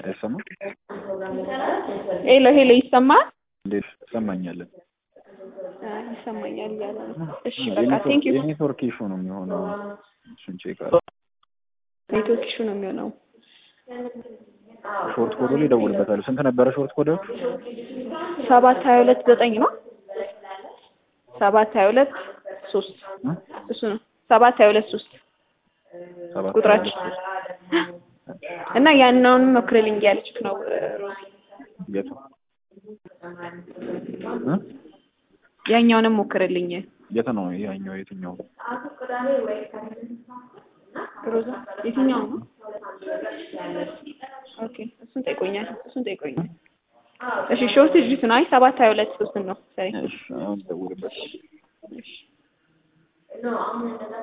አይሰማም? ሄሎ ሄሎ ይሰማል? እንዴት ይሰማኛል? አይ ይሰማኛል እያለ ነው። እሺ በቃ ቴንክ ዩ። የኔትወርክ ኢሹ ነው የሚሆነው። እሱን ቼክ አድርግ። ኔትወርክ ኢሹ ነው የሚሆነው። ሾርት ኮዱ ላይ እደውልበታለሁ። ስንት ነበረ ሾርት ኮዳችሁ? ሰባት ሀያ ሁለት ዘጠኝ ነው። ሰባት ሀያ ሁለት ሶስት እሱ ነው። ሰባት ሀያ ሁለት ሶስት ሰባት ቁጥራችን እና ያንኛውንም ሞክርልኝ እያለችክ ነው ሮዚ። የቱ እ? ያኛውንም ሞክርልኝ የት ነው ያኛው? የትኛው? ሮዛ። የትኛው ነው? ኦኬ እሱን ጠይቆኛል። እሱን ጠይቆኛል። እሺ ሾርት ዲጂት ነው። አይ ሰባት ሀያ ሁለት ሶስት ነው። ሰሪ እሺ አሁን እደውልበታለሁ። እሺ